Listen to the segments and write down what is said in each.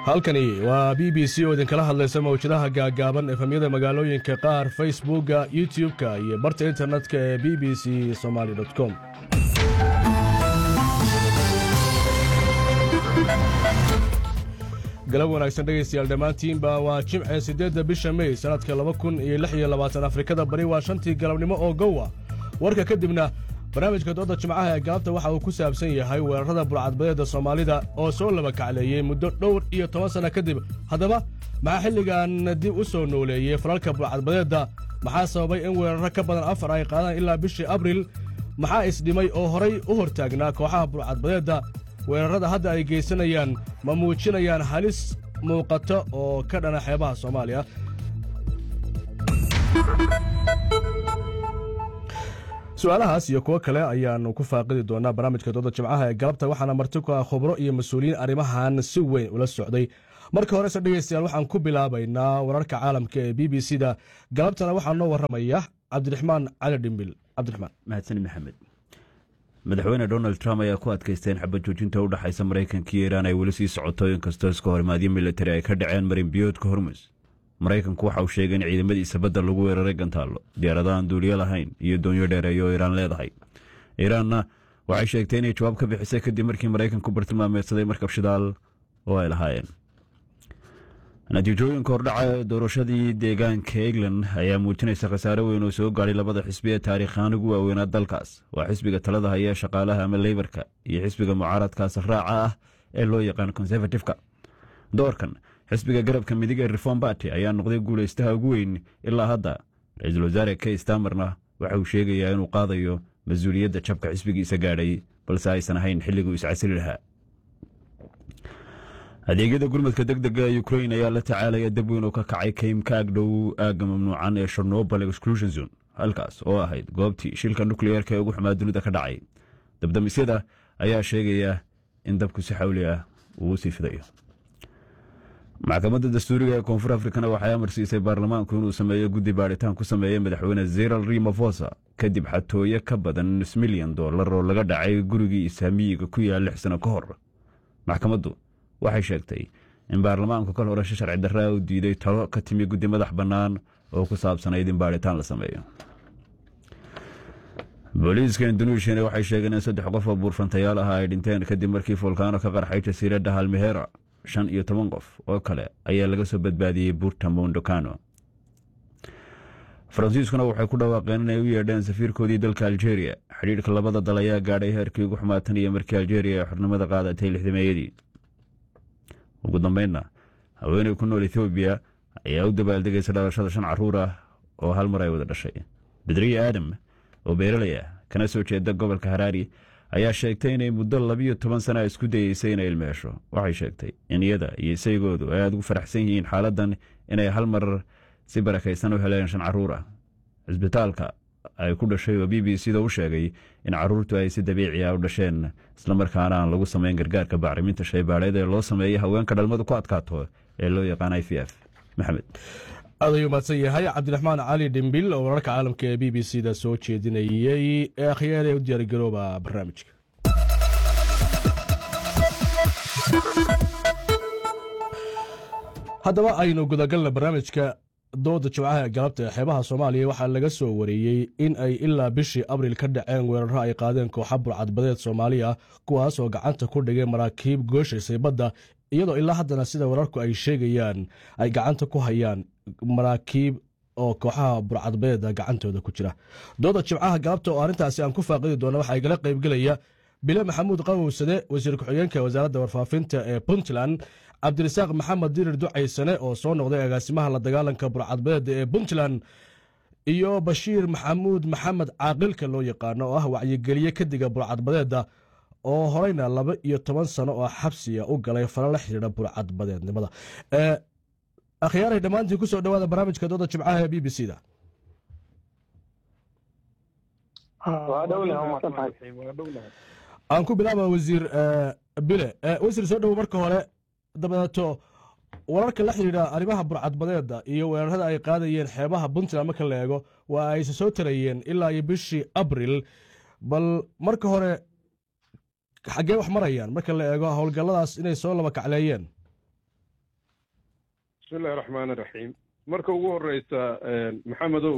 halkani waa b b c oo idinkala hadlaysa mawjadaha gaagaaban efemyada magaalooyinka qaar facebookga youtub-ka iyo barta internetka ee b b c somaali com galab wanaagsan dhegaystayaal dhammaantiinba waa jimce siddeedda bisha mey sannadka laba kun iyo lix iyo labaatan afrikada bari waa shantii galabnimo oo gowa warka kadibna barnaamijka dooda jimcaha ee galabta waxa uu ku saabsan yahay weerarada burcadbadeedda soomaalida oo soo laba kacleeyey muddo dhowr iyo toban sanno kadib haddaba maxaa xilligan dib u soo nooleeyey falalka burcadbadeedda maxaa sababay in weerarro ka badan afar ay qaadaan ilaa bishii abril maxaa isdhimay oo horay u hortaagnaa kooxaha burcadbadeedda weerarrada hadda ay geysanayaan ma muujinayaan halis muuqato oo ka dhana xeebaha soomaaliya su-aalahaas iyo kuwo kale ayaannu ku faaqidi doonaa barnaamijka dooda jimcaha ee galabta waxaana marti ku ah khubro iyo mas-uuliyiin arrimahan si weyn ula socday marka horese dhegaystayaal waxaan ku bilaabaynaa wararka caalamka ee b b c da galabtana waxaa noo warramaya cabdiraxmaan cali dhimbil cabdiraxmaan mahadsan maxamed madaxweyne donald trump ayaa ku adkaystay in xabad joojinta u dhexaysa maraykanka iyo iiraan ay weli sii socoto inkastoo iska horimaadyo militari ay ka dhaceen marin biyoodka hormus maraykanku waxa uu sheegay in ciidamadiisa badda lagu weeraray gantaallo diyaaradahan duuliyo lahayn iyo doonyo dheereeyo oo iiraan leedahay iiraanna waxay sheegtay inay jawaab ka bixisay kadib markii maraykanku bartilmaameedsaday markab shidaal oo ay lahaayeen natiijooyinka hordhaca doorashadii deegaanka england ayaa muujinaysa khasaare weyn oo soo gaadhay labada xisbi ee taariikhaan ugu waaweynaa dalkaas waa xisbiga talada haya ee shaqaalaha ama leybarka iyo xisbiga mucaaradkaas raaca ah ee loo yaqaan konservatifka doorkan xisbiga garabka midig ee reform barty ayaa noqday guulaystaha ugu weyn ilaa hadda ra-iisul wasaare kay stamerna waxa uu sheegayaa inuu qaadayo mas-uuliyadda jabka xisbigiisa gaadhay balse aysan ahayn xilliguu iscasili lahaa adeegyada gurmadka deg dega ukrain ayaa la tacaalaya dab weyn oo ka kacay kaymka agdhow aagga mamnuucan ee shornobal exclusion zone halkaas oo ahayd goobtii shilka nukliyeerka ee ugu xumaa dunida ka dhacay dabdamisyada ayaa sheegaya in dabku si xawli ah uu sii fidayo maxkamadda dastuuriga ee koonfur afrikana waxay amar siisay baarlamaanku inuu sameeyo guddi baadhitaan ku sameeya madaxweyne zeral rimofosa kadib xatooyo ka badan nus milyan dollar oo laga dhacay gurigii isaamiyiga ku yaal lix sano ka hor maxkamaddu waxay sheegtay in baarlamaanku kal hore shi sharci darraa u diiday talo ka timi guddi madax bannaan oo ku saabsanayd in baadhitaan la sameeyo booliiska induneishiyana waxay sheegeen in saddex qof oo buurfantayaal ah ay dhinteen kadib markii fulkaano ka qarxay jasiiradda halmehera shan iyo toban qof oo kale ayaa laga soo badbaadiyey buurta mondocano faransiiskuna waxay ku dhawaaqeen inay u yeedheen safiirkoodii dalka aljeria xidhiidhka labada dal ayaa gaadhay heerkii ugu xumaatan iyo markii aljeria ay xornimada qaadatay lixdameeyadii ugu dambeynna haweeney ku nool ethoobiya ayaa u dabaaldegaysa dhalashada shan caruur ah oo hal mar ay wada dhashay bedriye aadam oo beeralay ah kana soo jeeda gobolka haraari ayaa sheegtay inay muddo labiyo toban sana isku dayeysay inay ilmeesho waxay sheegtay in iyada iyo isaygoodu ay aada ugu faraxsan yihiin xaaladan inay hal mar si barakaysan u heleen shan caruur ah cisbitaalka ay ku dhashay oo b b c da u sheegay in caruurtu ay si dabiici ah u dhasheen islamarkaana aan lagu samayn gargaarka bacriminta shaybaadheed ee loo sameeyay haweenka dhalmadu ku adkaato ee loo yaqaan i v f maxamed aad ayuu mahadsan yahay cabdiraxmaan cali dhimbil oo wararka caalamka ee b b c da soo jeedinayey ee akhyaar ee u diyaargarooba barnaamijka haddaba aynu gudagalna barnaamijka dooda jimcaha ee galabta ee xeebaha soomaaliya waxaa laga soo wareeyey in ay ilaa bishii abril ka dhaceen weeraro ay qaadeen kooxa burcadbadeed soomaaliya kuwaas oo gacanta ku dhigay maraakiib gooshaysay badda iyadoo ilaa haddana sida wararku ay sheegayaan ay gacanta ku hayaan maraakiib oo kooxaha burcadbadeeda gacantooda ku jira dooda jimcaha galabta oo arrintaasi aan ku faaqidi doona waxaa igala qaybgelaya bile maxamuud qawowsade wasiir ku-xigeenka wasaaradda warfaafinta ee puntland cabdirasaaq maxamed dirir ducaysane oo soo noqday agaasimaha la dagaalanka burcadbadeeda ee puntland iyo bashiir maxamuud maxamed caaqilka loo yaqaano oo ah wacyigeliye kadiga burcadbadeeda oo horeyna laba iyo toban sano oo xabsiga u galay fala la xidhiidha burcadbadeednimada akhyaaray dhammaantiin kusoo dhawaada barnaamijka dooda jimcaha ee b b c da aan ku bilaaba wasiir bile wasiir soo dhowo marka hore dabadeeto wararka la xidhiidha arrimaha burcadbadeeda iyo weerarada ay qaadayeen xeebaha puntland marka la eego waa ayse soo tarayeen ilaa iyo bishii abril bal marka hore xaggee wax marayaan marka la eego howlgalladaas inay soo laba kacleeyeen bismillahi raxmaan iraxiim marka ugu horeysa maxamedow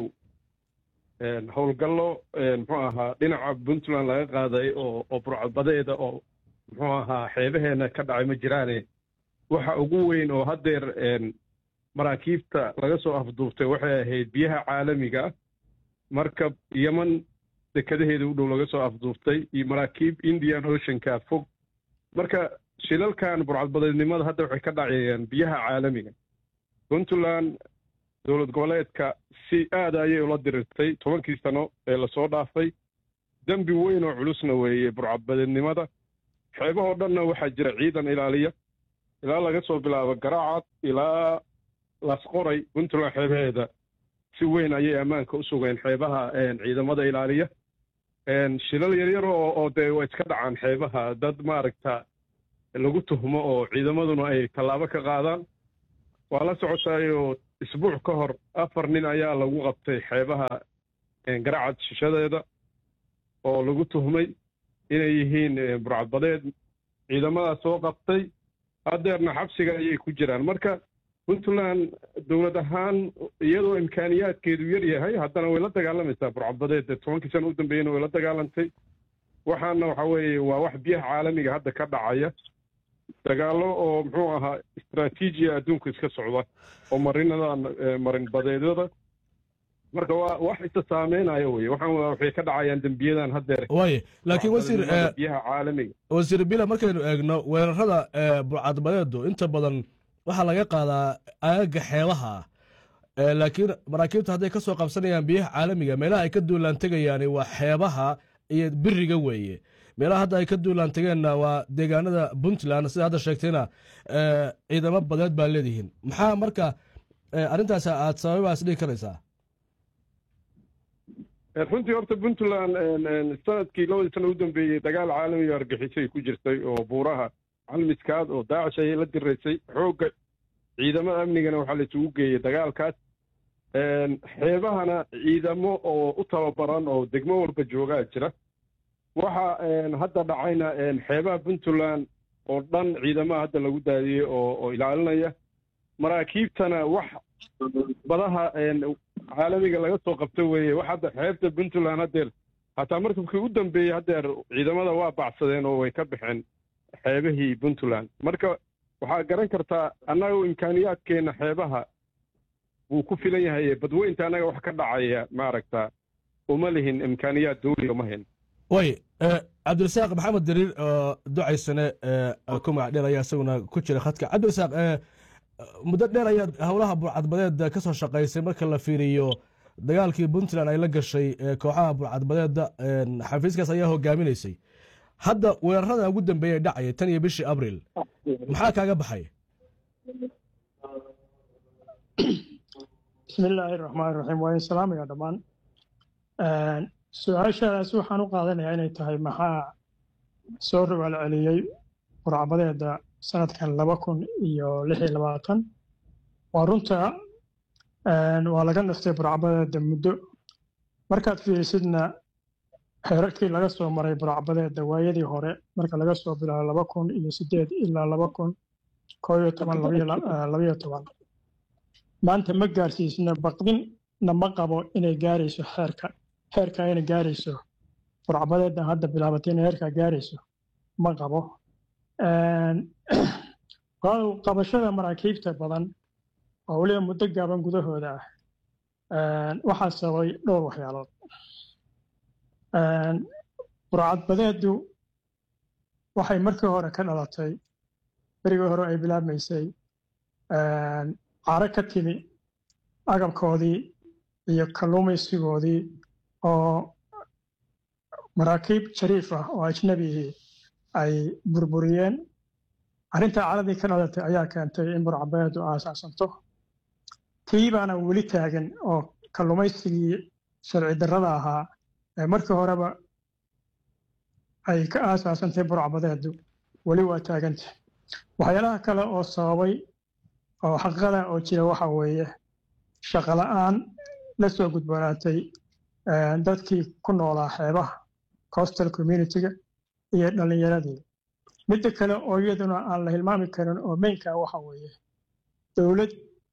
howlgallo muxuu ahaa dhinaca puntland laga qaaday oo oo burcadbadeeda oo muxuu ahaa xeebaheena ka dhacay ma jiraane waxa ugu weyn oo haddeer maraakiibta laga soo afduubtay waxay ahayd biyaha caalamiga ah markab yeman dekadaheeda u dhow laga soo afduubtay iyo maraakiib indian oceanka fog marka shilalkan burcadbadeednimada hadda waxay ka dhacayeen biyaha caalamiga puntland dowlad goboleedka si aada ayay ula dirirtay tobankii sano ee lasoo dhaafay dembi weyn oo culusna weeye burcadbadeednimada xeebahoo dhanna waxaa jira ciidan ilaaliya ilaa laga soo bilaabo garaacad ilaa lasqoray puntland xeebaheeda si weyn ayay ammaanka u sugeen xeebaha ciidamada ilaaliya shilal yaryar oo oo dee waa iska dhacaan xeebaha dad maaragta lagu tuhmo oo ciidamaduna ay tallaabo ka qaadaan waa la socotaayoo isbuuc ka hor afar nin ayaa lagu qabtay xeebaha garacad shishadeeda oo lagu tuhmay inay yihiin burcadbadeed ciidamadaas soo qabtay haddeerna xabsiga ayay ku jiraan marka puntland dowlad ahaan iyadoo imkaaniyaadkeedu yar yahay haddana way la dagaalamaysaa burcadbadeed tobankii sana u dambeeyena way la dagaalantay waxaana waxa weeye waa wax biyaha caalamiga hadda ka dhacaya dagaallo oo muxuu ahaa istraatiijiya adduunka iska socda oo marinada marin badeedyada marka waa wax isa saameynaya weye waxaan waxay ka dhacayaan dembiyadan haddeer waaye laakiin wasiir biyaha caalamiga wasiir bila markaynu eegno weerarada burcadbadeedu inta badan waxaa laga qaadaa aagaga xeebaha laakiin maraakiibta hadday ka soo qabsanayaan biyaha caalamiga meelaha ay ka duulaan tegayaani waa xeebaha iyo biriga weeye meelaha hadda ay ka duulaan tegeenna waa deegaanada puntland sida hadda sheegtayna ciidamo badeed baa leedihiin maxaa marka arrintaas aad sababaas dhigi karaysaa runtii horta puntland sanadkii labadii sana u dambeeyey dagaal caalamiga argixisay ku jirtay oo buuraha calmiskaad oo daacish ayay la diraysay xoogga ciidamada amnigana waxaa la isugu geeyey dagaalkaas xeebahana ciidamo oo u tababaran oo degmo walba joogaa jira waxa hadda dhacayna xeebaha puntland oo dhan ciidamaha hadda lagu daadiyey oo oo ilaalinaya maraakiibtana wax badaha caalamiga laga soo qabto weeye wax hadda xeebta puntland haddeer hataa markabkii u dambeeyey haddeer ciidamada waa bacsadeen oo way ka baxeen xeebahii puntland marka waxaa garan kartaa annaga imkaaniyaadkeenna xeebaha wuu ku filan yahay badweynta annaga wax ka dhacaya maaragta uma lihin imkaaniyaad dawliga ma hayn way cabdirasaaq maxamed dariir oo ducaysane ku magac dheer ayaa isaguna ku jira khadka cabdirasaaq muddo dheer ayaad howlaha burcadbadeeda ka soo shaqaysay marka la fiiriyo dagaalkii puntland ay la gashay kooxaha burcadbadeeda xafiiskaas ayaa hogaaminaysay hadda weerarada ugu dambeeya dhacaya tan iyo bishii abril maxaa kaaga baxay bismi illaahi raxmaan raxiim waa in salaamaya dhammaan su-aashaadaas waxaan u qaadanayaa inay tahay maxaa soo rogaal celiyey burcbadeeda sanadkan laba kun iyo lix iyo labaatan waa runta waa laga naftay burcbadeeda muddo markaad fiirisidna xeerarkii laga soo maray burcbadeeda waayadii hore marka laga soo bilaabo laba kun iyo sideed ilaa laba kun koo iyo toban labayo toban maanta ma gaarsiisna baqdinna ma qabo inay gaarayso xeerka heerka inay gaarayso burcbadeeda hadda bilaabatay inay heerkaa gaarayso ma qabo qabashada maraakiibta badan oo weliba muddo gaaban gudahooda ah waxaa sababay dhowr waxyaalood burcadbadeedu waxay markii hore ka dhalatay berigii hore ay bilaabmaysay caro ka timi agabkoodii iyo kalluumaysigoodii oo maraakiib shariif ah oo ajnabihii ay burburiyeen arrintaa caradii ka dhalatay ayaa keentay in burcadbadeedu aasaasanto tii baana weli taagan oo kalluumaysigii sharci darrada ahaa ee markii horeba ay ka aasaasantay burcbadeedu weli waa taaganta waxyaalaha kale oo sababay oo xaqiiqada oo jira waxa weeye shaqola'aan la soo gudboonaatay dadkii ku noolaa xeebaha coastal communitiga iyo dhallinyaradii midda kale oo iyaduna aan la hilmaami karin oo meynka waxa weeye dowlad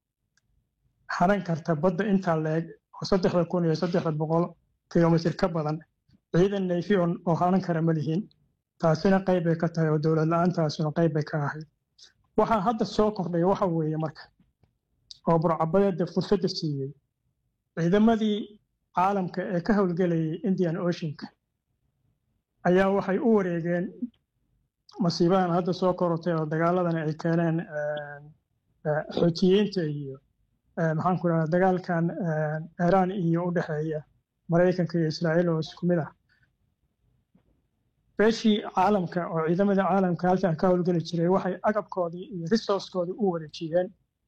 hanan karta badda intaa leeg oo saddexda kun iyo saddexda boqol kilomitir ka badan ciidan nayfi oo hanan kara ma lihiin taasina qayb bay ka tahay oo dowlad la-aantaasuna qayb bay ka ahayd waxaa hadda soo kordhaya waxa weeye marka oo burcabadeeda fursadda siiyey ciidamadii caalamka ee ka howlgelayay indian oceanka ayaa waxay u wareegeen masiibadan hadda soo korortay oo dagaaladan ay keeneen xootiyiinta iyo maxaan ku dhahaa dagaalkan iiraan iyo u dhexeeya maraykanka iyo israa'iil oo isku mid ah beeshii caalamka oo ciidamadii caalamka halkan ka howlgeli jiray waxay agabkoodii iyo resourcekoodii u wareejiyeen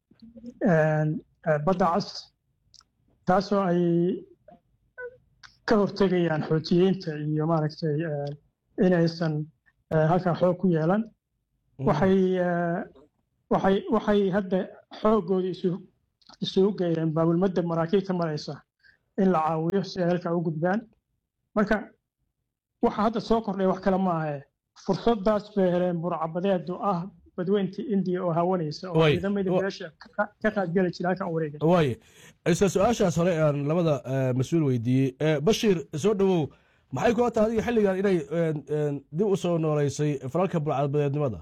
badda cas taasoo ay ka hortegayaan xootiyiinta iyo maaragtay inaysan halkan xoog ku yeelan waxay waxay waxay hadda xooggoodii isu isugu geeyeen baabulmadda maraakiibta maraysa in la caawiyo si ay halkaa u gudbaan marka waxa hadda soo kordhay wax kale maahae fursadaas bay heleen burcabadeedu ah badweynta indiya oo hawanaysa oo ciidamadii meesha ka qaadgeli jira halkan wareegay waaye isla su-aashaas hore aan labada mas-uul weydiiyey bashiir soo dhowow maxay kula tahay adiga xilligan inay dib u soo nooleysay falalka burcadbadeednimada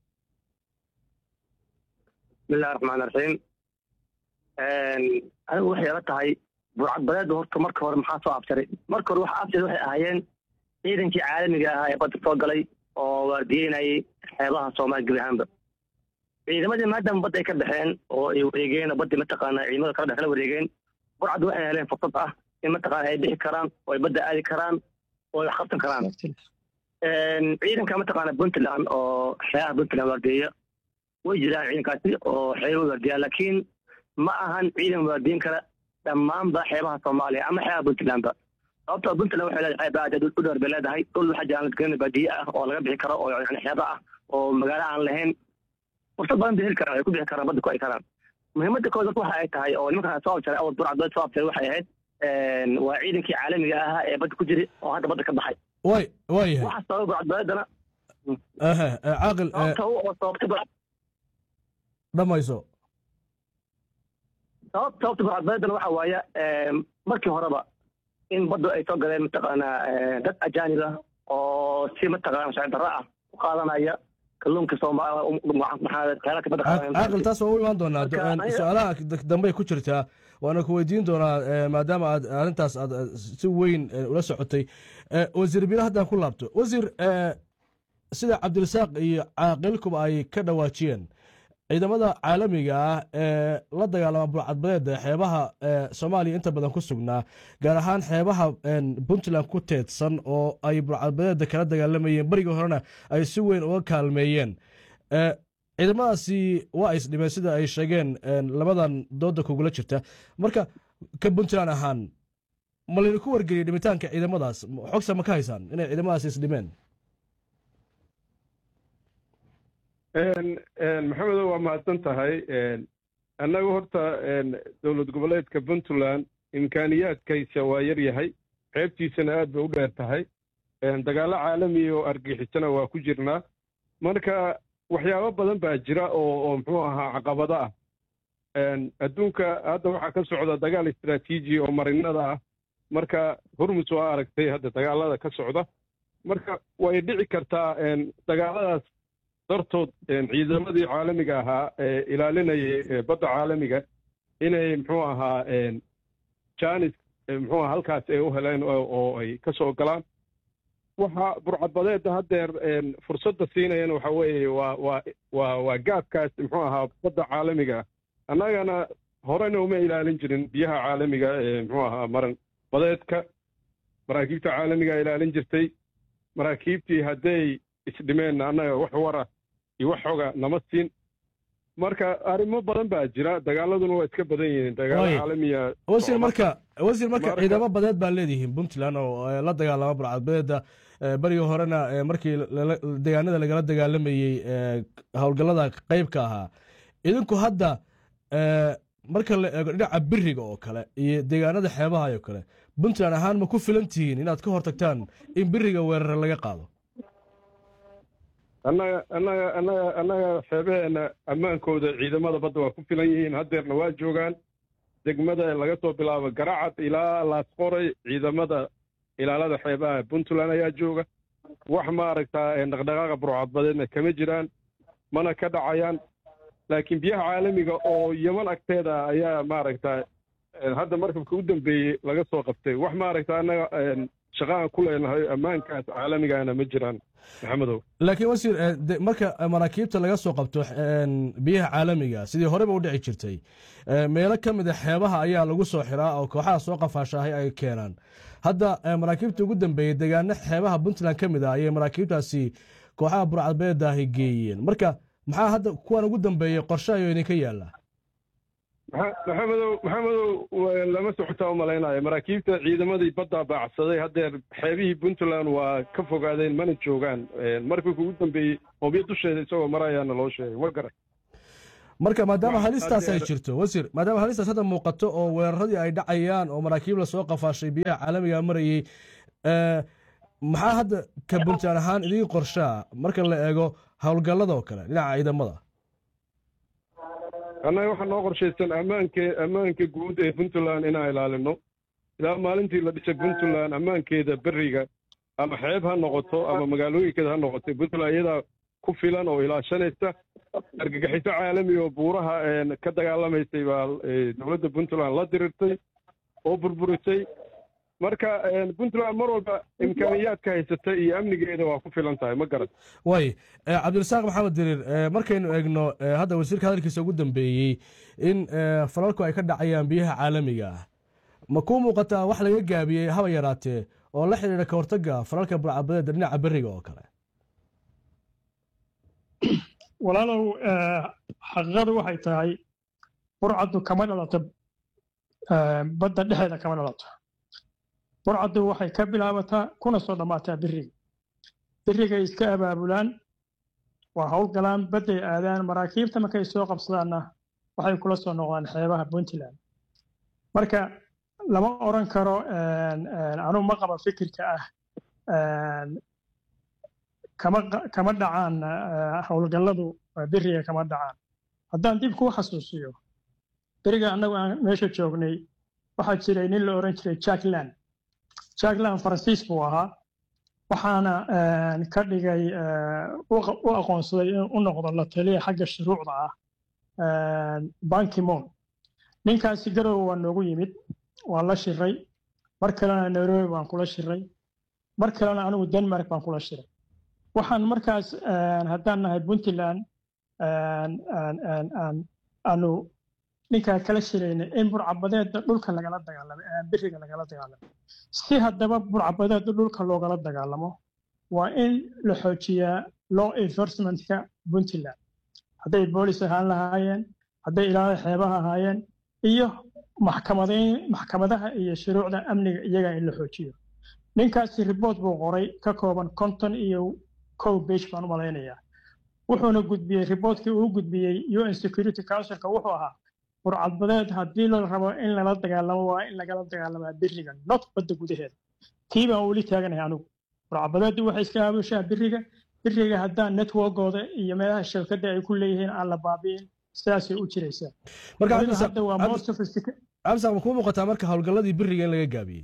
bismillahi raxmaan raxiim anigu waxay ila tahay burcadbadeedda horta marka hore maxaa soo absaray marka hore waxa absaray waxay ahaayeen ciidankii caalamiga ahaa ee badda soo galay oo waardiyeynayay xeebaha soomaaliya gebi ahaanba ciidamadii maadaama badda ay ka baxeen oo ay wareegeen oo baddii mataqaana ciidamada kala dhex kala wareegeen burcaddu waxay heleen fursad ah in mataqaana ay bixi karaan oo ay badda aadi karaan oo ay wax qabsan karaan ciidanka mataqaana puntland oo xeebaha puntland waardiyeya way jiraan ciidankaasi oo xeeba waardiyaa laakiin ma ahan ciidan waardiyin kara dhammaanba xeebaha soomaaliya ama xeebaha puntlandba sababtoo puntland waxay leedahay xeeb aad u dheer bay leedahay dhul waxaa jiraan ladgana baadiye ah oo laga bixi karo oo yani xeeba ah oo magaalo aan lahayn fursad badan bay heli karaan ay ku bixi karaan badda ku ay karaan muhiimadda kood waxa ay tahay oo nimankan soo abjaray awal burcadbeed soo abjaray waxay ahayd waa ciidankii caalamiga ahaa ee badda ku jiray oo hadda badda ka baxay way waayahay waxa sababay burcadbeedana caaqil sababta u oo sababtay dhamayso sabab sababta burcadbeedana waxa waaye markii horeba in baddu ay soo galeen mataqaanaa dad ajaanib ah oo si mataqaana sharci darro ah u qaadanaya kalluunka caaqil taas waa u imaan doonaa su-aalaha dambey ku jirtaa waana ku weydiin doonaa maadaama aad arrintaas aad si weyn ula socotay wasiir bilo haddaan ku laabto wasiir sida cabdirasaaq iyo caaqilkuba ay ka dhawaajiyeen ciidamada caalamiga ah ee la dagaalama burcadbadeeda xeebaha soomaaliya inta badan ku sugnaa gaar ahaan xeebaha puntland ku teedsan oo ay burcadbadeeda kala dagaalamayeen berigii horena ay si weyn uga kaalmeeyeen ciidamadaasi waa isdhimeen sida ay sheegeen labadan dooda kugula jirta marka ka puntland ahaan ma laydinku wargeliyay dhimitaanka ciidamadaas xogsa ma ka haysaan inay ciidamadaasi isdhimeen maxamedo waa mahadsan tahay annagu horta dowlad goboleedka puntland imkaaniyaadkaysa waa yar yahay xeebtiisana aad bay u dheer tahay dagaallo caalamiya oo argixisana waa ku jirnaa marka waxyaabo badan baa jira oo oo muxuu ahaa caqabado ah adduunka hadda waxaa ka socda dagaal istraatiiji oo marinada ah marka hormus waa aragtay hadda dagaalada ka socda marka way dhici kartaa dagaaladaas dartood ciidamadii caalamiga ahaa ee ilaalinayay badda caalamiga inay muxuu ahaa janis muxuu aha halkaas ay u heleen oo ay ka soo galaan waxa burcadbadeedda haddeer fursadda siinayana waxa weeye waa waa waa waa gaabkaas muxuu ahaa badda caalamiga annagana horena uma ilaalin jirin biyaha caalamiga ee muxuu ahaa maran badeedka maraakiibta caalamiga ilaalin jirtay maraakiibtii hadday isdhimeen annaga wax wara iyo wax xoga nama siin marka arrimo badan baa jira dagaaladuna waa iska badan yihiin dagaalo caalamiya wasiir marka wasiir marka ciidamo badeed baa leedihiin puntland oo la dagaalama burcadbadeeda berigii horena markii deegaanada lagala dagaalamayey howlgallada qeybka ahaa idinku hadda marka la eego dhinaca biriga oo kale iyo deegaanada xeebaha oo kale puntland ahaan ma ku filan tihiin inaad ka hortagtaan in biriga weerare laga qaado annaga annaga annaga annaga xeebaheenna ammaankooda ciidamada badda waa ku filan yihiin haddeerna waa joogaan degmada laga soo bilaabo garacad ilaa laasqoray ciidamada ilaalada xeebaha puntland ayaa jooga wax maaragtaa dhaqdhaqaaqa burcadbadeedna kama jiraan mana ka dhacayaan laakiin biyaha caalamiga oo yeman agteeda ayaa maaragta hadda markabka u dambeeyey laga soo qabtay wax maaragta annaga shaqaan ku leenahay ammaankaas caalamigana ma jiraan maxamedow laakiin wasiir marka maraakiibta laga soo qabto biyaha caalamiga sidii horeba u dhici jirtay meelo ka mid a xeebaha ayaa lagu soo xiraa oo kooxaha soo qafaashaahay ay keenaan hadda maraakiibta ugu dambeeyey deegaano xeebaha puntland ka mid ah ayay maraakiibtaasi kooxaha burcadbeedaahi geeyeen marka maxaa hadda kuwan ugu dambeeyey qorshe ayuu idinka yaalla maxamedow maxamedow lama socotaa u malaynayo maraakiibta ciidamadii baddaa baacsaday haddeer xeebihii puntland waa ka fogaadeen mana joogaan markii ugu dambeeyey hobyo dusheeda isagoo marayaana loo sheegay ma garan marka maadaama halistaas ay jirto wasiir maadaama halistaas hadda muuqato oo weeraradii ay dhacayaan oo maraakiib lasoo qafaashay biyaha caalamiga marayey maxaa hadda ka puntland ahaan idiin qorshaa marka la eego howlgallada oo kale dhinaca ciidamada annaga waxaa noo qorshaysan ammaanke ammaanka guud ee puntland inaan ilaalino ilaa maalintii la dhisay puntland ammaankeeda beriga ama xeeb ha noqoto ama magaalooyinkeeda ha noqoto puntland iyadaa ku filan oo ilaashanaysa argagixiso caalami oo buuraha ka dagaalamaysay baa dowladda puntland la dirirtay oo burburisay marka puntland mar walba imkaaniyaadka haysata iyo amnigeeda waa ku filan tahay ma garan way cabdirasaaq maxamed diriir markaynu eegno hadda wasiirka hadalkiisa ugu dambeeyey in falalku ay ka dhacayaan biyaha caalamiga ah ma kuu muuqataa wax laga gaabiyey haba yaraatee oo la xidhiidha ka hortagga falalka burcabadeeda dhinaca beriga oo kale walaalow xaqiiqadu waxay tahay burcaddu kama dhalato badda dhexeeda kama dhalato burcaddu waxay ka bilaabataa kuna soo dhammaataa biriga birigay iska abaabulaan waa howlgalaan badday aadaan maraakiibta markay soo qabsadaanna waxay kula soo noqdaan xeebaha puntland marka lama oran karo anugu ma qaba fikirka ah kama dhacaan howlgalladu beriga kama dhacaan haddaan dib kuu xasuusiyo beriga annagu aan meesha joognay waxaa jiray nin la oran jiray jackland jackland faransiis buu ahaa waxaana ka dhigay u aqoonsaday inuu u noqdo la taliya xagga shuruucda ah bankimon ninkaasi garowe waa noogu yimid waa la shiray mar kalena nairobi baan kula shiray mar kalena anigu denmark baan kula shiray waxaan markaas haddaan nahay puntland aanu ninkaa kala shiraynay in burcabadeedda dhulka lagala dagaalamo biriga lagala dagaalamo si haddaba burcabadeedda dhulka loogala dagaalamo waa in la xoojiyaa law enforcementka puntland hadday boolis ahaan lahaayeen hadday ilaalada xeebaha ahaayeen iyo maxkamadayn maxkamadaha iyo shuruucda amniga iyaga in la xoojiyo ninkaasi riboort buu qoray ka kooban konton iyo kow bage baan u malaynayaa wuxuuna gudbiyey riboortkii uu gudbiyey un security councilka wuxuu ahaa burcadbadeed haddii la rabo in lala dagaalamo waa in lagala dagaalamaa biriga not badda gudaheeda tii baan weli taaganahay anigu burcadbadeeddu waxay iska aabushaa biriga biriga haddaan networkooda iyo meelaha shabkadda ay ku leeyihiin aan la baabi'in sidaasay u jiraysaa hadda waa more sophisticated cabdisaaq ma kuu muuqataa marka howlgalladii biriga in laga gaabiyey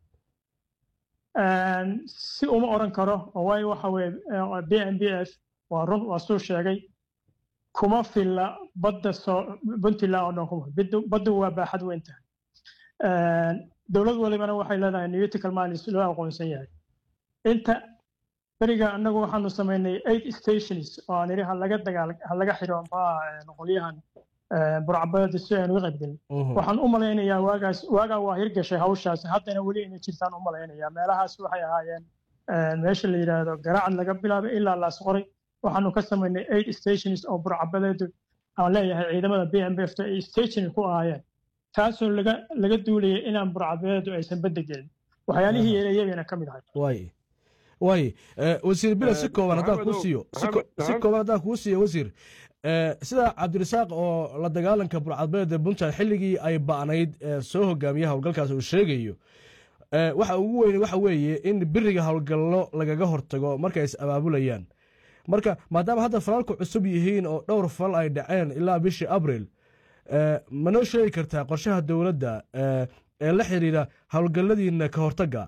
si uma oran karo oo waayo waxa weye b n b f waa run waa suu sheegay kuma filla badda soo puntland oo dhan kuma baddu waa baaxad weyn tahay dowlad walibana waxay leedahay newtical mines loo aqoonsan yahay inta beriga annagu waxaanu samaynay eight stations oo aan idhi halaga dagaal halaga xiro maxaa qolyahan burcabadeeda si aynu uga qaybgelin waxaan u malaynayaa waagaas waagaa waa hirgashay hawshaas haddana weli inay jirtaan u malaynayaa meelahaas waxay ahaayeen meesha la yidhaahdo garaacan laga bilaabay ilaa laasqoray waxaanu ka samaynay eight stations oo burcabadeedu aan leeyahay ciidamada b m f ay station ku ahaayeen taasoo laga laga duulayay inaan burcabadeedu aysan badda gelin waxyaalihii yeelayagana ka mid ahay way way wasiir bila si kooban haddaan kuu siiyo si kooban haddaan kuu siiyo wasiir sida cabdirasaaq oo la dagaalanka burcadbeeda puntland xilligii ay ba'nayd soo hogaamiya howlgalkaas uu sheegayo waxa ugu weyn waxa weeye in biriga howlgallo lagaga hortago markay is abaabulayaan marka maadaama hadda falalku cusub yihiin oo dhowr fal ay dhaceen ilaa bishii abril ma noo sheegi kartaa qorshaha dowladda ee la xiriira howlgalladiina ka hortagga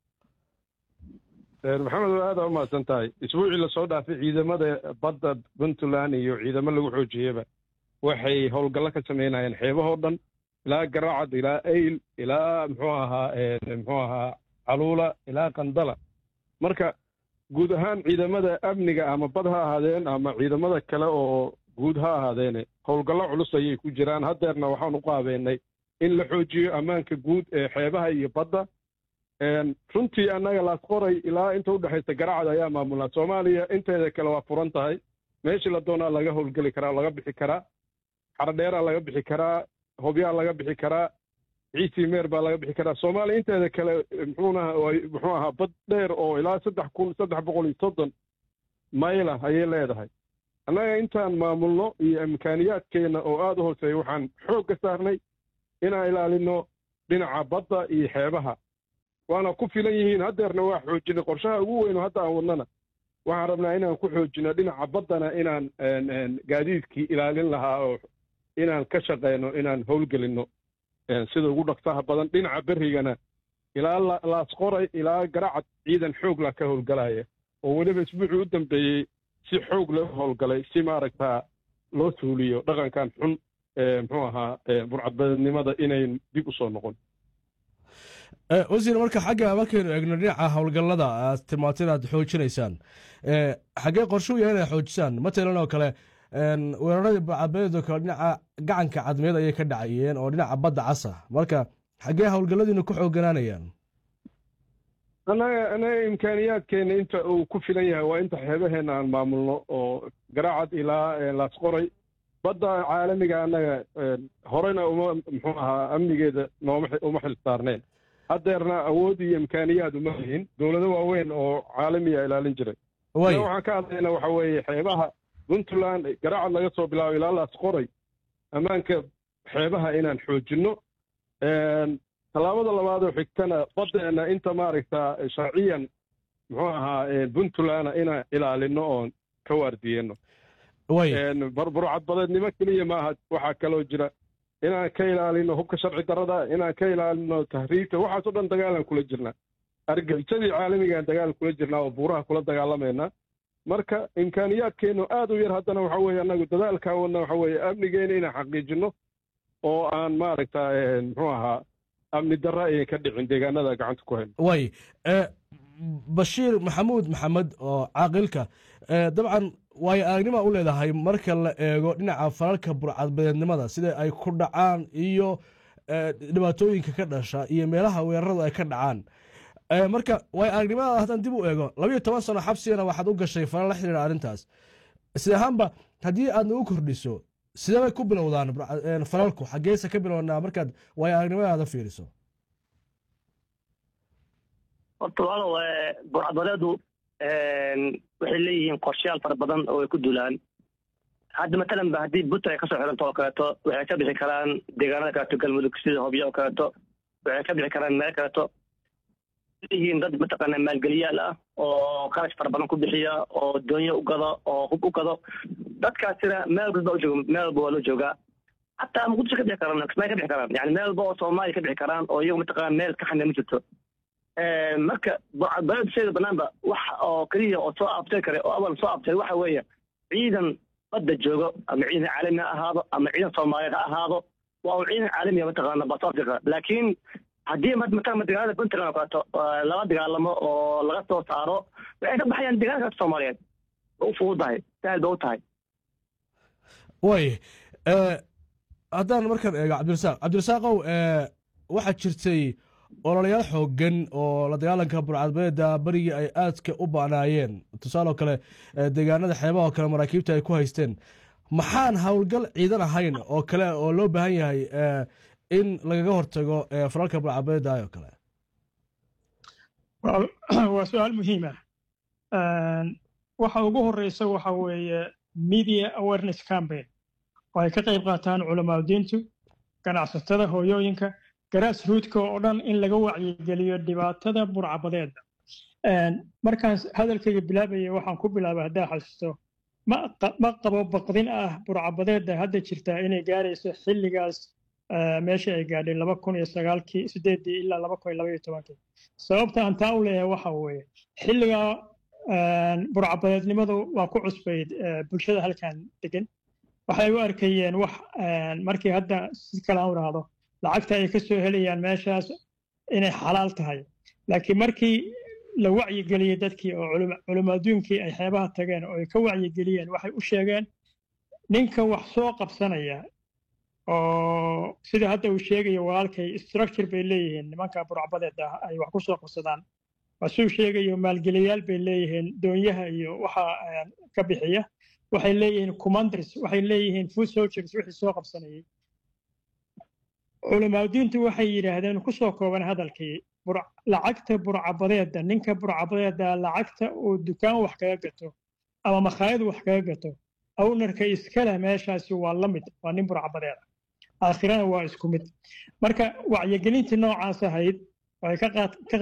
maxamed waa aada u mahadsan tahay isbuucii lasoo dhaafay ciidamada badda puntland iyo ciidamo lagu xoojiyeyba waxay howlgallo ka samaynayeen xeebahoo dhan ilaa garaacad ilaa ayl ilaa muxuu ahaa muxuu ahaa caluula ilaa qandala marka guud ahaan ciidamada amniga ama bad ha ahaadeen ama ciidamada kale oo guud ha ahaadeene howlgallo culus ayay ku jiraan haddeerna waxaan u qaabeynay in la xoojiyo ammaanka guud ee xeebaha iyo badda runtii annaga laasqoray ilaa inta udhexaysa garacad ayaa maamulnaa soomaaliya inteeda kale waa furan tahay meeshii la doonaa laga howlgeli karaa laga bixi karaa xardheeraa laga bixi karaa hobyaa laga bixi karaa ciisii meer baa laga bixi karaa soomaaliya inteeda kale muxuunaha muxuu ahaa bad dheer oo ilaa saddex kun saddex boqol iyo soddon mayla ayay leedahay annaga intaan maamulno iyo imkaaniyaadkeenna oo aada u hooseeya waxaan xoog ka saarnay inaan ilaalino dhinaca badda iyo xeebaha waana ku filan yihiin haddeerna waa xoojinay qorshaha ugu weyn oo hadda aan wadnana waxaan rabnaa inaan ku xoojino dhinaca baddana inaan gaadiidkii ilaalin lahaa oo inaan ka shaqeyno inaan howlgelinno sida ugu dhaqsaha badan dhinaca berrigana ilaa laasqoray ilaa garacad ciidan xoogla ka howlgalaya oo weliba isbuucii u dambeeyey si xoog loo howlgalay si maaragtaa loo suuliyo dhaqankan xun muxuu ahaa burcadbadeednimada inayn dib u soo noqon wasiir marka xagga markaynu eegno dhinaca howlgallada aad tilmaantay inaad xoojinaysaan xaggee qorshu yahay inaad xoojisaan matalan oo kale weeraradii burcadbadeed oo kale dhinaca gacanka cadmeed ayay ka dhacayeen oo dhinaca badda casa marka xaggee howlgalladiina ku xooganaanayaan annaga annaga imkaaniyaadkeena inta uu ku filan yahay waa inta xeebaheenna aan maamulno oo garaacad ilaa laasqoray badda caalamiga annaga horena uma muxuu ahaa amnigeeda nooma uma xil saarneen haddeerna awood iyo imkaaniyaad uma lihin dowlado waaweyn oo caalamiya ilaalin jiray waxaan ka hadlayna waxa weeye xeebaha puntland garaacad laga soo bilaabo ilaa laasqoray ammaanka xeebaha inaan xoojinno tallaabada labaadoo xigtana baddeena inta maaragtaa sharciyan muxuu ahaa puntlandna inaan ilaalino oon ka waardiyeenno burcadbadeednimo keliya maaha waxaa kaloo jira inaan ka ilaalino hubka sharci darrada inaan ka ilaalino tahriibta waxaasoo dhan dagaalaan kula jirnaa argagisadii caalamigaan dagaal kula jirnaa oo buuraha kula dagaalamaynaa marka imkaaniyaadkeennu aad u yar haddana waxa weeye annagu dadaalkaa wadna waxa weeye amnigeena inaan xaqiijinno oo aan maaragta muxuu ahaa amni darra ayan ka dhicin deegaanada gacanta ku hayno way bashiir maxamuud maxamed oo caaqilka dabcan waayo aragnima u leedahay marka la eego dhinaca falalka burcadbadeednimada sida ay ku dhacaan iyo dhibaatooyinka ka dhasha iyo meelaha weeraradu ay ka dhacaan marka waayo aragnimada haddaan dib u eego labayo toban sano xabsigana waxaad u gashay falal la xiriira arrintaas sida ahaanba haddii aad nagu kordhiso sidee bay ku bilowdaan falalku xaggeese ka bilownaa markaad waayo aragnimadaada fiiriso horta walow burcadbadeedu waxay leeyihiin qorshayaal fara badan oo ay ku dulaan hadda matalan ba haddii puntland ay kasoo xiranto oo kaleeto waxay ka bixi karaan deegaanada kaleeto galmudug sida hobyo oo kaleeto waxay ka bixi karaan meel kaleeto leeyihiin dad mataqaana maalgeliyaal ah oo qarash fara badan ku bixiya oo doonyo u gado oo hub u gado dadkaasina meel walba u jooga meel walba waa loo joogaa hataa muqdisho ka bixi karaan kismaayo ka bixi karaan yani meel walba oo soomaaliya ka bixi karaan oo iyagu mataqaana meel ka xanee ma jirto marka baled banaanba wax oo keliya oo soo abtay kare oo awal soo abtay waxa weeye ciidan badda joogo ama ciidan caalami ha ahaado ama ciidan soomaaliyeed ha ahaado waa uu ciidan caalamiya mataqaana bas africa laakiin haddii mataqaana dagaalada puntland oo kaleeto lala dagaalamo oo laga soo saaro waxay ka baxayaan deegaanka soomaaliyeed u fududahay sahal ba u tahay way haddaan markaan eego cabdirasaaq cabdirasaaqow waxaa jirtay ololayaal xoogan oo la dagaalanka burcadbadeeda berigii ay aadka u banaayeen tusaaloo kale deegaanada xeebaha oo kale maraakiibta ay ku haysteen maxaan howlgal ciidan ahayn oo kale oo loo baahan yahay in lagaga hortago falalka burcadbadeeda oo kale waa su-aal muhiim ah waxa ugu horeysa waxa weeye media awareness campaign oo ay ka qayb qaataan culamaadiintu ganacsatada hooyooyinka garaas ruudka oo dhan in laga wacyigeliyo dhibaatada burcabadeeda markaan hadalkayga bilaabaya waxaan ku bilaabay haddaa xasuusto ma qabo baqdin ah burcabadeedda hadda jirta inay gaarayso xilligaas meesha ay gaadhay laba kun iyo sagaalkii sideedii ilaa laba kun iyo laba iyo tobankii sababta aan taa u leeyahay waxa weeye xilligaa burcabadeednimadu waa ku cusbayd bulshada halkan degan waxay u arkayeen wax markii hadda si kale aan idhaahdo lacagta ay ka soo helayaan meeshaas inay xalaal tahay laakiin markii la wacyigeliyey dadkii oo culimo adduunkii ay xeebaha tageen oo ay ka wacyigeliyeen waxay u sheegeen ninka wax soo qabsanaya oo sida hadda uu sheegayo walaalkay structure bay leeyihiin nimanka burcbadeeda ay wax ku soo qabsadaan wasuu sheegayo maalgeliyaal bay leeyihiin doonyaha iyo waxa ka bixiya waxay leeyihiin commanders waxay leeyihiin food soldiers wixii soo qabsanayay culimaaduintu waxay yidhaahdeen ku soo kooban hadalkii lacagta burcabadeeda ninka burcabadeeda lacagta uu dukaan wax kaga gato ama makhaayad wax kaga gato awnarka iskale meeshaasi waa la mid waa nin burcabadeeda aakhirana waa isku mid marka wacyigelintii noocaas ahayd waxay ka